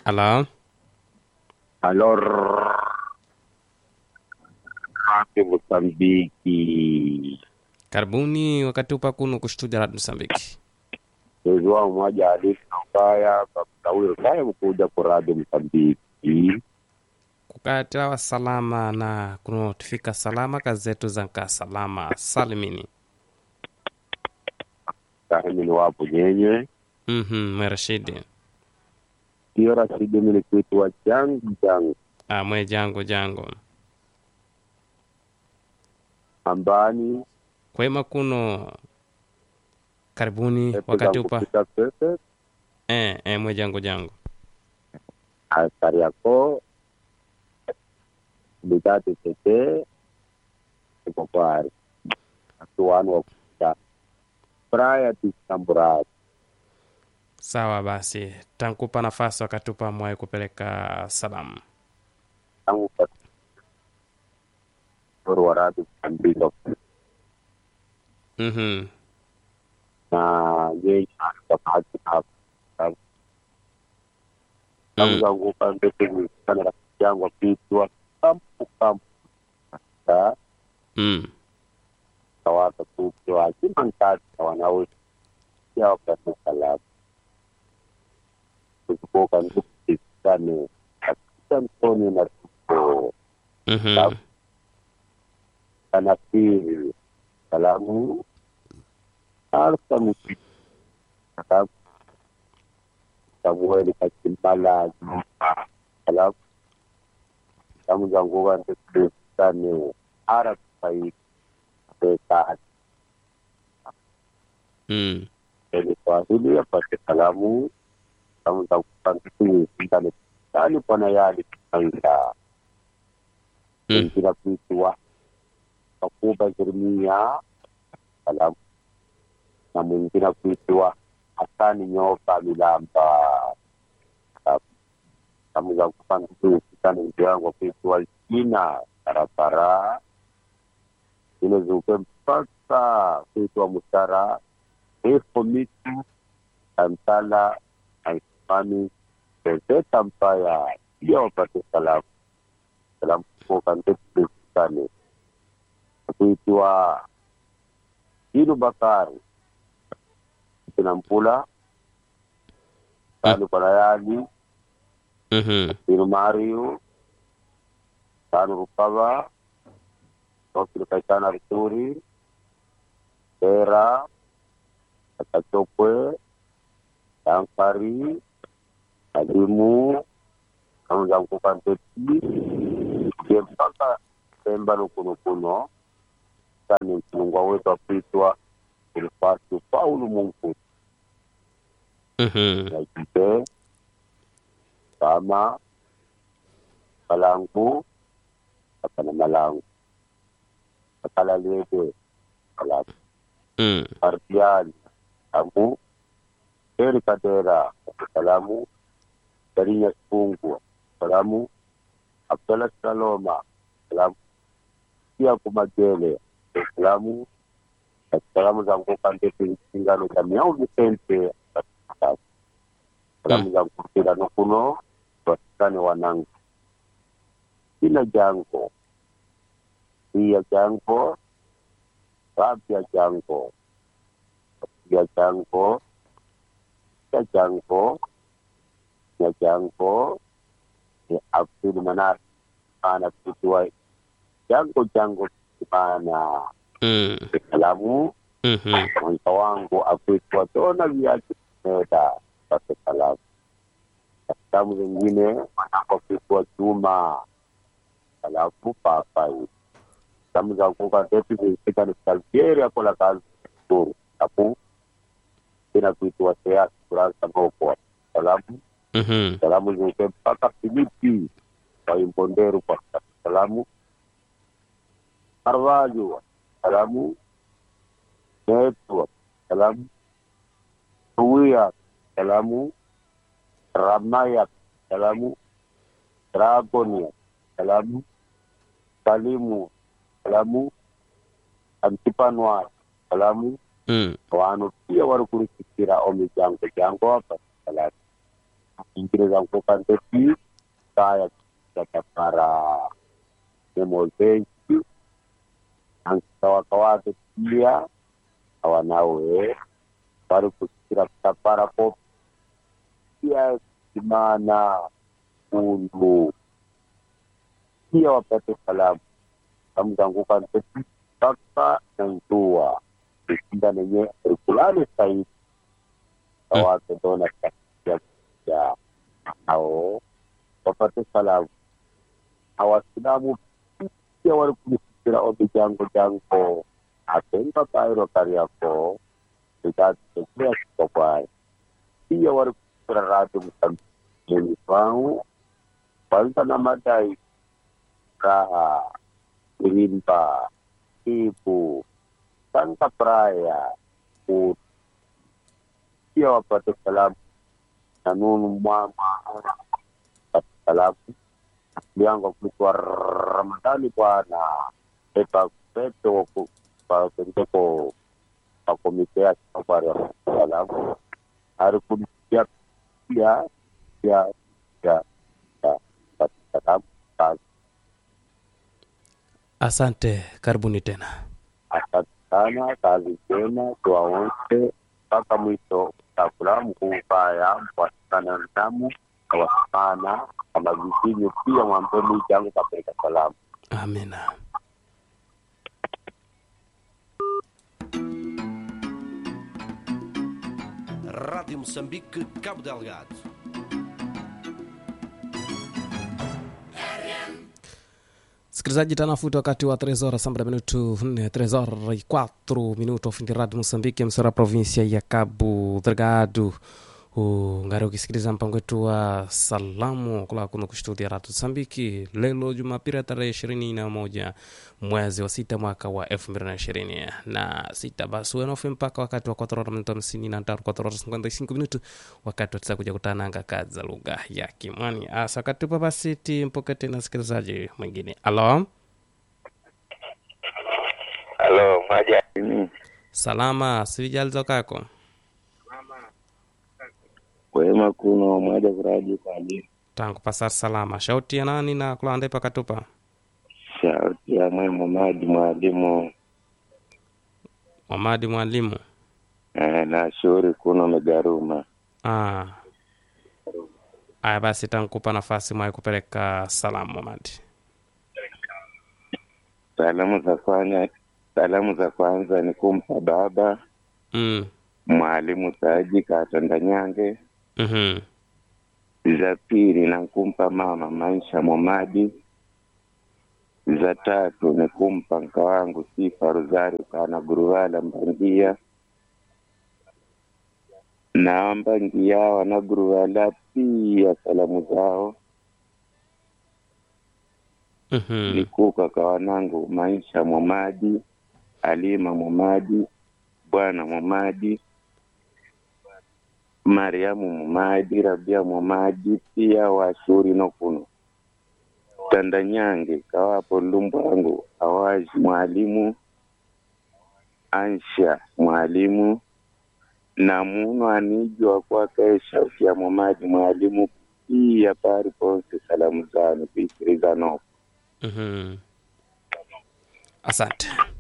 Halo, Alô, Rádio Moçambique. karibuni wakatupa kuno kustudia Radio Msambiki. João mmoja hadithi na ubaya kakutawiro kaya kuja ku Radio Moçambique. kukatawa salama na kuno tufika salama kazi zetu zanka salama salimini. Kahimi ni wapo nyenye. Mhm, mwerashidi Sio rasidi mili kwitu wa jangu jangu. ah, mwe jango jango Ambani. kwema kuno karibuni epe wakati zangu upa pita pepe. eh, eh, mwe jango jango Askari yako. Bidati tete. Iko kwari. Atuwanu wa kuta. Praia tisamburato. sawa basi tankupa nafasi wakatupa mwaye kupeleka salamu tangu kwa wa Radio Moçambique. mhm na yeye akapata hapo tangu zangu pande kwenye sana rafiki yangu apitwa kampu kampu ta mm. tawata kupwa akima nkati wanao ya wakati salamu kutoka ndugu sana katika mtoni na tuko mhm anafiri salamu alfa mupiti salamu samueli kachimbala salamu salamu zangu wandekusane arafai bekati mm. eni swahili apate salamu salamu zangu kankisingisindane tani pana yali kaida Mm. wengine kuitwa Kakuba Jeremia salamu na mwingine kuitwa Hasani Nyoka Milamba salamu. salamu za kufandusikana mtu yangu kuitwa Jina Barabara ile zuke mpaka kuitwa Musara Efo Mitu Antala Aismani Zezeta Mpaya pia wapate salamu salamu kutoka ndetusikane kuitwa Inu Bakari kina Mpula tanu Parayani mhm Inu Mario tanu Rukava Tokili Kaitana Rituri Tera Akachokwe Dankari Alimu Kamuza Mkuka Nteti Kie mpaka Pemba Nukuno Kuno Sani mfungwa wetu apitwa Ilfasi Paulu Mungu mhm Najipe Kama Malangu Akana Malangu Akala Lebe Malangu mm. Ardian Amu Eri Kadera Salamu Darinya Sungu Salamu Abdallah Saloma Salamu pia Kumagele Salamu Salamu za Nguka Ndete Singano za Miau Vicente Salamu za Nkutira Nukuno Wasikane Wanangu Kila Jango Pia Jango Rabia Jango Pia Jango Pia Jango Pia Jango ni Abdul Manar ana kutua Jango Jango Kimana mm. Salamu mhm mwanza wangu akuitwa tona viatu meda pate salamu salamu zingine mwanangu akuitwa chuma alafu papai salamu za kuka tetu zilifika ni salfieri akola kazi kuru alafu ina kuitwa seasi kurasa moko salamu mhm salamu zilike mpaka filipi waimbonderu kwa salamu Carvalho salamu Neto salamu Tuwia salamu Ramaya salamu Dragonia salamu Salimu salamu Antipanwa salamu mm. wanu pia wari kurisikira omijango jango apa salamu ingi kusikiliza nkukanteti kaya katapara nemozenki ankawaka wake pia awanawe wari kusikira kutapara ko pia simana kundu pia wapate salamu kamzangukanteti mpaka na ntua ishinda nenye rikulani saidi awake dona ya ao wapate salamu awasilamu pia wali kulisikira ombi jango jango atenga kairo kariako ikatekea sikokwaye pia wali kusikira radi msambeni wangu kwanza na madai raha irimba ibu santa praya ku pia wapate salamu na nunu mwama pate salamu yango kulikuwa ramadhani bwana epa peto pakendeko pakomite ya safari ya salamu arikulisia pia pia pia ya pate salamu kazi asante karibuni tena asante sana kazi njema tuwaonse mpaka mwisho takula mkuukaya mwasikana ntamu kawasikana kama visinyu pia mwambeni jangu kapeleka salamu amina Rádio Moçambique, Cabo Delgado. Msikilizaji, tanafuta wakati wa 3 horas sambra minuto 4 3 horas 4 minuto ofindi radio Moçambique msora provinsia ya Cabo Delgado ungari ukisikiliza mpango wetu wa salamu kula kuno kustudia radio Msambiki lelo Jumapili tarehe ishirini na moja mwezi wa sita mwaka wa elfu mbili na ishirini na sita basi wenofe mpaka wakati wa kwatorora minuto hamsini na tano kwatorora cinquenta y cinco minuto wakati watisa kuja kutananga kazi za lugha ya Kimwani asa wakati upa basi timpoke tena sikilizaji mwingine alo Halo, Majani. salama sivijalizo kako Kwema kuno mwaja kuraji kwali. tangu pasar salama shauti ya nani na kulande pakatupa Shauti ya mwe Mamadi mwalimu mamadi mwalimu eh, na shauri kuno megaruma. Ah. Aya basi tankupa nafasi mwai kupeleka salamu Mamadi. Salamu za kwanza, salamu za kwanza ni kumpa baba Mm. mwalimu Saji Katandanyange. Mhm. Za pili na kumpa mama Maisha Momadi. Za tatu ni kumpa nka wangu Sifa Rosario Kana Guruwala Mbangia na Mbangia wana Guruwala pia salamu zao Mhm. nikuka kwa wanangu Maisha Momadi, Alima Momadi, Bwana Momadi, Mariamu Momadi, Rabia Momadi, pia washuri nokuno Tandanyange kawapo Lumbwangu, Awaji mwalimu, Ansha mwalimu na muno anijwa kwake shauti ya Momadi mwalimu, pia pari ponse salamu zanu kuisikiliza noko Mhm. Asante.